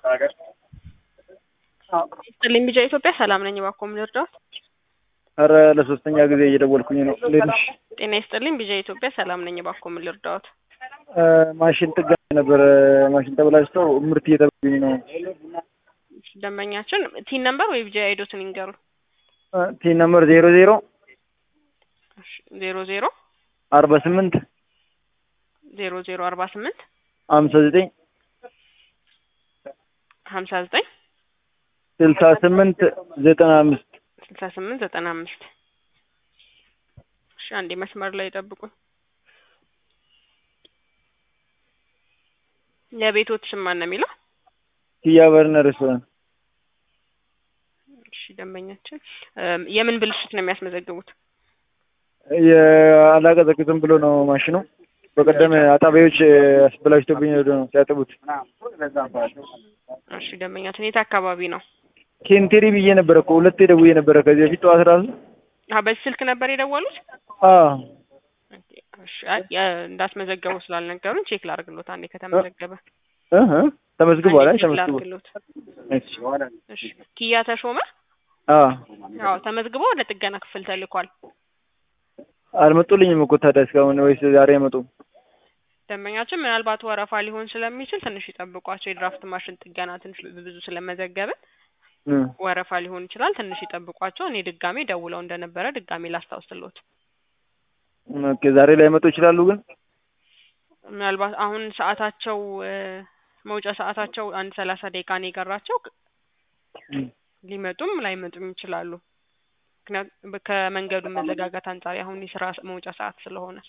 ስጥልኝ ቢጃ ኢትዮጵያ ሰላም ነኝ። እባክዎ ምን ልርዳዎት? ኧረ ለሶስተኛ ጊዜ እየደወልኩኝ ነው። እንዴት ነሽ? ጤና ይስጥልኝ ቢጃ ኢትዮጵያ ሰላም ነኝ። እባክዎ ምን ልርዳዎት? ማሽን ጥገና ነበረ። ማሽን ተበላሽቶ ምርት እየተበሉኝ ነው። ደንበኛችን ቲን ነምበር ወይ ቢጃ አይዶትን ይንገሩ። ቲን ነምበር ዜሮ ዜሮ ዜሮ ዜሮ አርባ ስምንት ዜሮ ዜሮ አርባ ስምንት ሀምሳ ዘጠኝ ሀምሳ ዘጠኝ ስልሳ ስምንት ዘጠና አምስት ስልሳ ስምንት ዘጠና አምስት እሺ አንዴ መስመር ላይ ጠብቁኝ። የቤቶት ስም ማን ነው የሚለው? ኪያ በርነ ሬስቶራንት እሺ ደንበኛችን የምን ብልሽት ነው የሚያስመዘግቡት? የአላቀዘቅዝም ብሎ ነው ማሽኑ። በቀደም አጣቢዎች አስበላሽቶብኝ ሄዶ ነው ሲያጥቡት። እሺ ደንበኛችን የት አካባቢ ነው? ኬንቴሪ ብዬ ነበረ እኮ ሁለቴ ደውዬ ነበረ ከዚህ በፊት ጠዋት ራሱ። አዎ በዚህ ስልክ ነበር የደወሉት? አዎ እሺ አይ እንዳስመዘገቡ ስላልነገሩን ቼክ ላድርግሎት አንዴ ከተመዘገበ እህ ተመዝግቧል። አይ ቼክ ተመዝግቧል። ላድርግሎት። እሺ ኪያ ተሾመ አዎ አዎ ተመዝግቦ ወደ ጥገና ክፍል ተልኳል። አልመጡልኝም እኮ ታዲያ እስካሁን ወይስ ዛሬ አይመጡም? ደንበኛችን ምናልባት ወረፋ ሊሆን ስለሚችል ትንሽ ይጠብቋቸው። የድራፍት ማሽን ጥገና ትንሽ ብዙ ስለመዘገብን እም ወረፋ ሊሆን ይችላል። ትንሽ ይጠብቋቸው። እኔ ድጋሜ ደውለው እንደነበረ ድጋሜ ላስታውስሎት። ኦኬ ዛሬ ላይመጡ ይችላሉ ግን ምናልባት አሁን ሰዓታቸው እ መውጫ ሰዓታቸው አንድ ሰላሳ ደቂቃ ነው የቀራቸው። እም ሊመጡም ላይመጡም ይችላሉ። ምክንያቱም ከመንገዱ መዘጋጋት አንጻር አሁን የስራ መውጫ ሰዓት ስለሆነ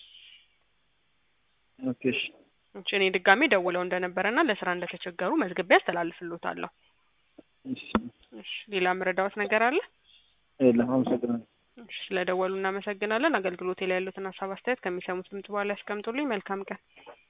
ኦኬ እሺ እሺ እኔ ድጋሜ ደውለው እንደነበረና ለስራ እንደተቸገሩ መዝግቤ አስተላልፍሎታለሁ። እሺ እሺ ሌላ ምረዳዎት ነገር አለ? የለም አመሰግናለሁ። እሺ ስለደወሉ እናመሰግናለን። አገልግሎቴ ላይ ያሉትን ሀሳብ አስተያየት ከሚሰሙት ድምጽ በኋላ ያስቀምጡልኝ። መልካም ቀን።